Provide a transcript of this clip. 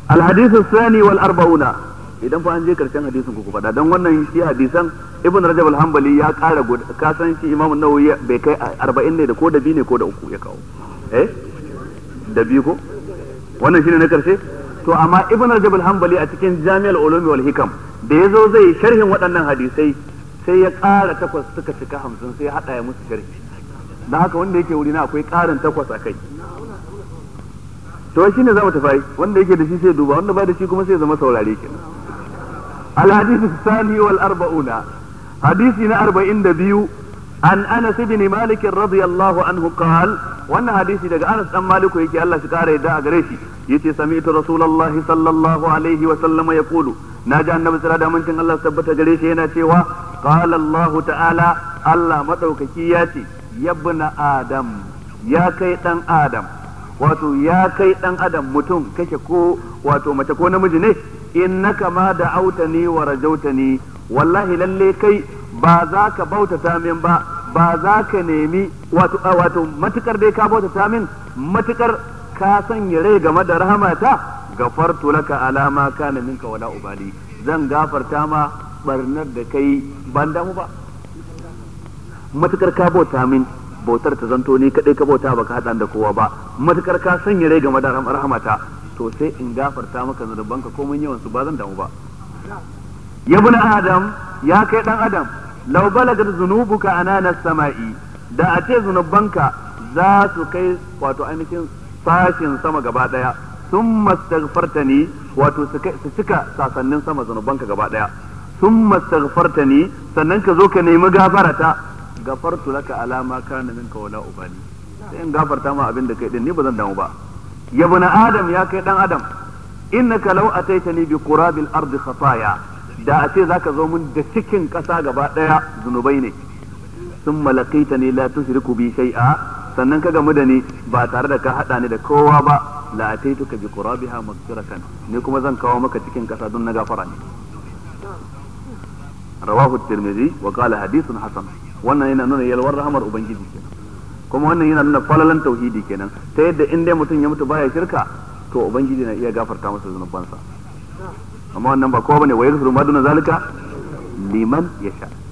الحديث الثاني والأربعون idan fa an je karshen hadisin ku faɗa don wannan shi hadisan ibn rajab al-hanbali ya ƙara ka san shi imam nawawi bai kai 40 ne da ko da biyu ne ko da uku ya kawo eh da biyu ko wannan shine na karshe to amma ibn rajab al-hanbali a cikin jami'al ulumi wal hikam da yazo zai sharhin waɗannan hadisai sai ya ƙara takwas suka cika hamsin sai ya haɗa ya musu sharhi dan haka wanda yake wuri na akwai ƙarin takwas a kai to shine za mu tafi wanda yake da shi sai duba wanda ba da shi kuma sai zama saurare kenan الحديث الثاني والأربعون حديثنا أربعين دبيو عن أنس بن مالك رضي الله عنه قال وأن حديث دقى أنس أم مالك يكي الله سكاره دا أغريشي يتي سمعت رسول الله صلى الله عليه وسلم يقول ناجى النبي صلى الله عليه وسلم الله ثبت غريشي هنا تيوا قال الله تعالى الله مدوك كياتي يا ابن آدم يا كيتن آدم wato ya kai dan adam mutum kake ko wato mace ko namiji ne innaka ma da autani wa rajautani wallahi lalle kai ba za ka bautata min ba ba za ka nemi wato wato matukar dai ka bautata min matukar ka sanya rai game da rahamata gafartu laka alama kana minka wala ubali zan gafarta ma barnar da kai ban damu ba matukar ka bauta min bautar ta zanto ni kadai ka bauta baka hada da kowa ba matukar ka sanya rai game da rahamata to sai in gafarta maka zunubanka ko mun yawan su ba zan damu ba ya bin adam ya kai dan adam law balagat zunubuka anana sama'i da a ce zunubanka za su kai wato ainihin sashin sama gaba daya sun mastaghfartani wato su cika sasannin sama zunubanka gaba daya sun mastaghfartani sannan ka zo ka nemi gafarata gafartu laka alama kana minka wala ubali sai in gafarta ma abin da kai din ni ba zan damu ba ya bana adam ya kai dan adam innaka law ataitani bi qurabil ardi khataya da a ce zaka zo mun da cikin kasa gaba daya zunubai ne sun malakaitani la tushriku bi shay'a sannan ka gamu da ni ba tare da ka hada ni da kowa ba la ataituka bi qurabiha maghfiratan ni kuma zan kawo maka cikin kasa don na gafara ne rawahu tirmidhi wa qala hadithun hasan wannan yana nuna yalwar rahamar ubangiji kenan kuma wannan yana nuna falalan tauhidi kenan ta yadda in dai mutum ya mutu baya shirka to ubangiji na iya gafarta masa zunubansa amma wannan ba kowa bane wa yaghfiru ma duna zalika liman yasha